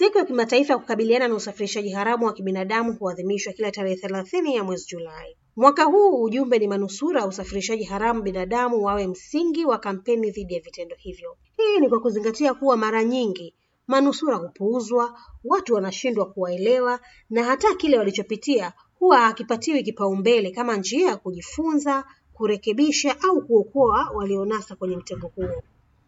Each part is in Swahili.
Siku ya kimataifa ya kukabiliana na usafirishaji haramu wa kibinadamu huadhimishwa kila tarehe thelathini ya mwezi Julai. Mwaka huu ujumbe ni manusura wa usafirishaji haramu binadamu wawe msingi wa kampeni dhidi ya vitendo hivyo. Hii ni kwa kuzingatia kuwa mara nyingi manusura hupuuzwa, watu wanashindwa kuwaelewa na hata kile walichopitia huwa hakipatiwi kipaumbele kama njia ya kujifunza, kurekebisha au kuokoa walionasa kwenye mtego huo.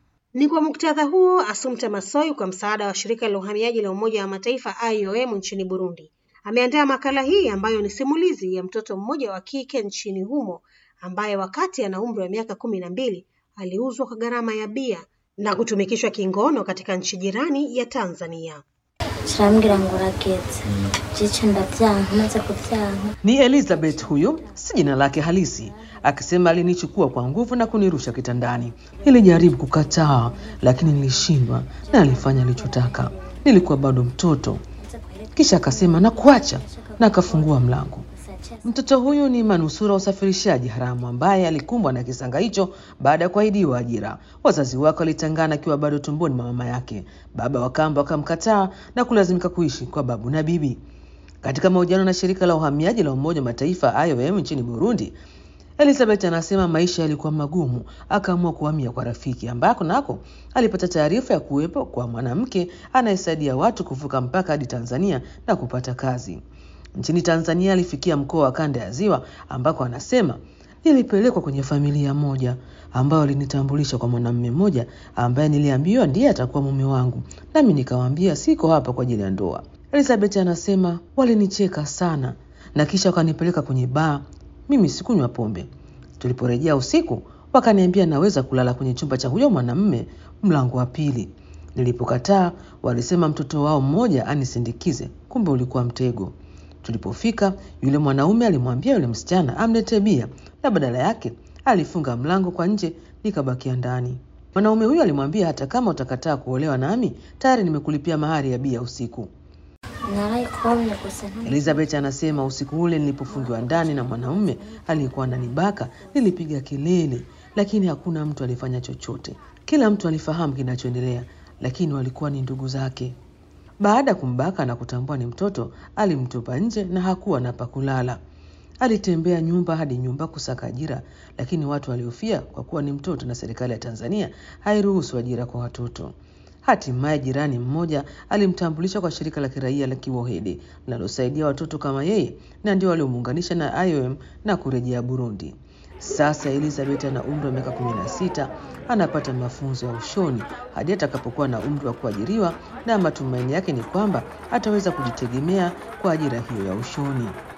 Ni kwa muktadha huo, Assumpta Massoi kwa msaada wa shirika la uhamiaji la Umoja wa Mataifa IOM nchini Burundi ameandaa makala hii ambayo ni simulizi ya mtoto mmoja wa kike nchini humo ambaye wakati ana umri wa miaka kumi na mbili aliuzwa kwa gharama ya bia na kutumikishwa kingono katika nchi jirani ya Tanzania. kirambwira ngo urageze jice ndavyanka maze kuvyanka Ni Elizabeth huyo, si jina lake halisi, akisema alinichukua kwa nguvu na kunirusha kitandani. Nilijaribu kukataa, lakini nilishindwa na alifanya alichotaka. Nilikuwa bado mtoto. Kisha akasema nakuacha, na akafungua mlango. Mtoto huyu ni manusura wa usafirishaji haramu ambaye alikumbwa na kisanga hicho baada ya kuahidiwa ajira. Wazazi wake walitangana akiwa bado tumboni mwa mama yake. Baba wa kambo akamkataa na kulazimika kuishi kwa babu na bibi. Katika mahojiano na shirika la uhamiaji la Umoja wa Mataifa IOM nchini Burundi, Elizabeth anasema maisha yalikuwa magumu, akaamua kuhamia kwa rafiki ambako nako alipata taarifa ya kuwepo kwa mwanamke anayesaidia watu kuvuka mpaka hadi Tanzania na kupata kazi. Nchini Tanzania alifikia mkoa wa Kanda ya Ziwa ambako anasema nilipelekwa kwenye familia moja ambayo alinitambulisha kwa mwanamume mmoja ambaye niliambiwa ndiye atakuwa mume wangu, nami nikawaambia siko hapa kwa ajili ya ndoa. Elizabeth anasema walinicheka sana na kisha wakanipeleka kwenye baa. Mimi sikunywa pombe. Tuliporejea usiku, wakaniambia naweza kulala kwenye chumba cha huyo mwanamume mlango wa pili. Nilipokataa, walisema mtoto wao mmoja anisindikize, kumbe ulikuwa mtego. Tulipofika, yule mwanaume alimwambia yule msichana amletee bia, na badala yake alifunga mlango kwa nje, nikabakia ndani. Mwanaume huyo alimwambia hata kama utakataa kuolewa nami, tayari nimekulipia mahari ya bia usiku. narayikomye gusa nta- Elizabeth anasema usiku ule nilipofungiwa ndani na mwanaume aliyekuwa ananibaka, nilipiga kelele, lakini hakuna mtu alifanya chochote. Kila mtu alifahamu kinachoendelea, lakini walikuwa ni ndugu zake. Baada ya kumbaka na kutambua ni mtoto, alimtupa nje na hakuwa na pa kulala. Alitembea nyumba hadi nyumba kusaka ajira, lakini watu waliofia kwa kuwa ni mtoto na serikali ya Tanzania hairuhusu ajira kwa watoto. Hatimaye jirani mmoja alimtambulisha kwa shirika la kiraia la Kiwohede linalosaidia watoto kama yeye, na ndio waliomuunganisha na IOM na kurejea Burundi. Sasa Elizabeth ana umri wa miaka 16, anapata mafunzo ya ushoni hadi atakapokuwa na umri wa kuajiriwa, na matumaini yake ni kwamba ataweza kujitegemea kwa ajira hiyo ya ushoni.